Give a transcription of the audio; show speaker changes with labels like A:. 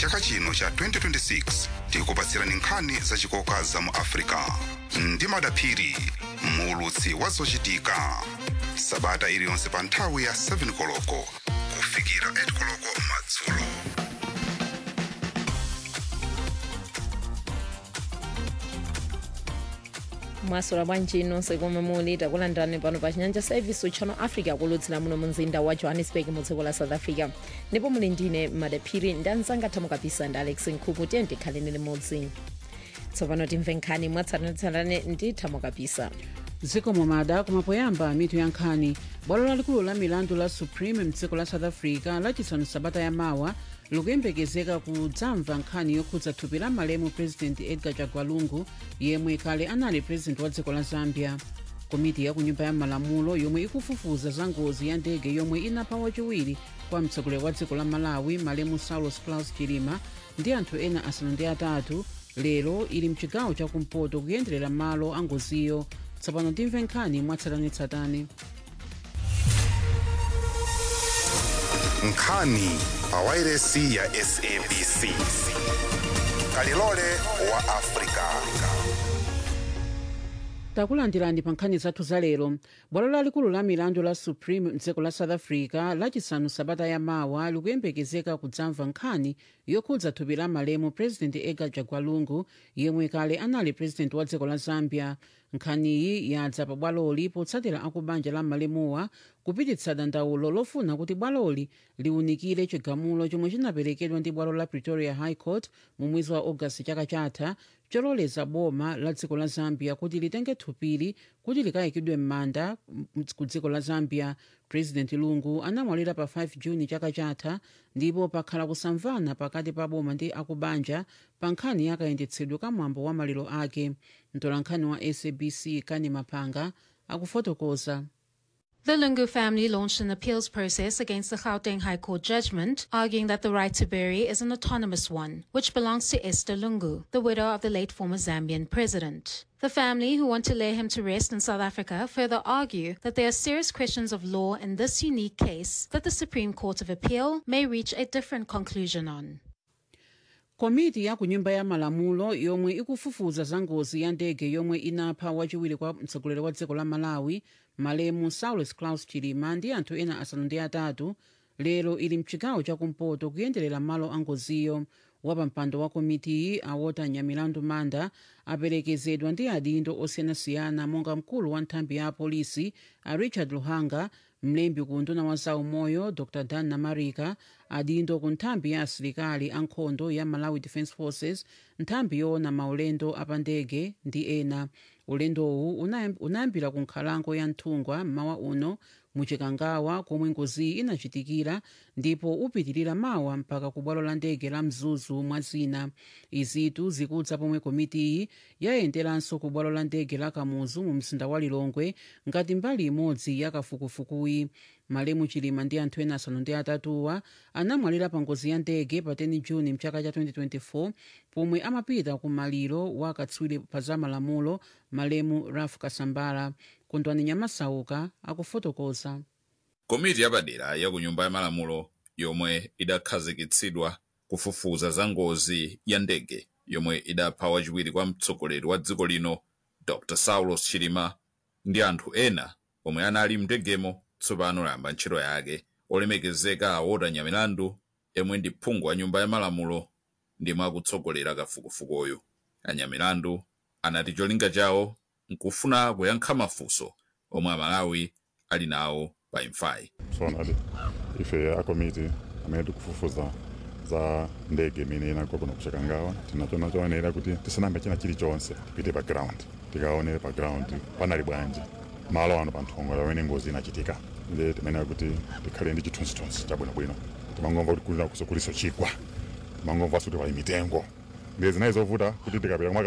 A: chaka chino cha 2026 tikupatsirani nkhani zachikoka za mu africa ndi madaphiri muulutsi wa zochitika sabata iliyonse pa nthawi ya 7 koloko kufikira 8 koloko madzulo
B: mwasula bwanji nonse komwe muli takulandirani pano pa chinyanja service channel africa kulutsira muno mu mzinda wa johannesburg mu dziko la south africa ndipo muli ndine madaphiri ndi anzanga thamukapisa ndi alex nkhuku tiye ndikhaleni limodzi tsopano timve nkhani mwatsatanetsatane ndi thamukapisa
C: dziko momada kumapoyamba mitu ya nkhani bwalo lalikulu la milandu la supreme mdziko la south africa lachisanu sabata yamawa likuyembekezeka kudzamva nkhani yokhudza thupi la malemu president edgar chagwa lungu yemwe kale anali president wa dziko la zambia komiti ya kunyumba ya malamulo yomwe ikufufuza za ngozi ya ndege yomwe inapha wachiwiri kwa mtsogoleri wa dziko la malawi malemu saulos claus chilima ndi anthu ena asanu ndi atatu lero ili mchigawo chakumpoto kuyenderera malo a ngoziyo tsopano timve nkhani mwatsatanetsatane
A: nkhani pa wairesi ya sabc kalilole wa africa
C: takulandirani pa nkhani zathu za lero bwalo lalikulu la milandu la supreme mdziko la south africa lachisanu sabata yamawa likuyembekezeka kudzamva nkhani yokhudza thupi la malemu president edgar chagwa lungu yemwe kale anali president wa dziko la zambia nkhaniyi yadza pa bwaloli potsatira akubanja la malemuwa kupititsa dandaulo lofuna kuti bwaloli liwunikire chigamulo chomwe chinaperekedwa ndi bwalo la pretoria high court mu mwezi wa ogasiti chaka chatha chololeza boma la dziko la zambia kuti litenge thupili kuti likayikidwe m'manda ku dziko la zambia president lungu anamwalira pa 5 juni chaka chatha ndipo pakhala kusamvana pakati pa boma ndi akubanja pa nkhani yakayendetsedwe ka mwambo wa maliro ake mtolankhani wa sabc kani mapanga akufotokoza
D: The Lungu family launched an appeals process against the Gauteng High Court judgment, arguing that the right to bury is an autonomous one, which belongs to Esther Lungu, the widow of the late former Zambian president. The family, who want to lay him to rest in South Africa, further argue that there are serious questions of law in this unique case that the Supreme Court of Appeal may reach a different conclusion on.
C: komiti ya kunyumba ya malamulo yomwe ikufufuza za ngozi ya ndege yomwe inapha wachiwiri kwa mtsogoleri wa dziko la malawi malemu saulos claus chilima ndi anthu ena asanu ndi atatu lero ili mchigawo chakumpoto kuyenderera malo a ngoziyo wapampando wa komitiyi awota nyamilandu manda aperekezedwa ndi adindo osiyanasiyana monga mkulu wa nthambi ya apolisi a richard luhanga mlembi ku nduna wa zaumoyo dr dan namarika adindo ku nthambi ya asilikali ankhondo ya malawi defence forces nthambi yoona maulendo apandege ndi ena ulendowu unayambira ku nkhalango ya nthungwa mmawa uno muchikangawa komwe ngoziyi inachitikira ndipo upitirira mawa mpaka ku bwalo la ndege la mzuzu mwa zina izitu zikudza pomwe komitiyi yayenderanso ku bwalo la ndege la kamuzu mu mzinda wa lilongwe ngati mbali imodzi ya kafukufukuyi malemu chilima ndi anthu ena asanu ndi atatuwa anamwalira pa ngozi ya ndege pa 10 juni mchaka cha 2024 pomwe amapita ku maliro wa katswiri pa za malamulo malemu raf kasambala kondwani nyamasauka akufotokoza
E: komiti yapadera ya ku nyumba ya malamulo yomwe idakhazikitsidwa kufufuza za ngozi ya ndege yomwe idapha wachiwiri kwa mtsogoleri wa dziko lino dr saulos chilima ndi anthu ena omwe anali mndegemo tsopano layamba ntchito yake olemekezeka awota nyamilandu yemwe ndi phungu wa nyumba ya malamulo ndimwe akutsogolera kafukufukuyu anyamilandu anati cholinga chawo nkufuna kuyankha mafunso omwe amalawi ali nawo pa imfayi
F: sonali ife akomiti amene tikufufuza za ndege imene inagwa kuno kuchikangawa tinachona choonera kuti tisanambe china chilichonse tipite pa ground tikaone pa ground panali bwanji malo ano pa nthongo pamene ngozi inachitika ndi timenera kuti tikhale ndi chithunzithunzi chabwinobwino timangomva kuti kulina kuliso chigwa timangomvanso kuti pali mitengo ndi zinayi zovuta kuti tikapita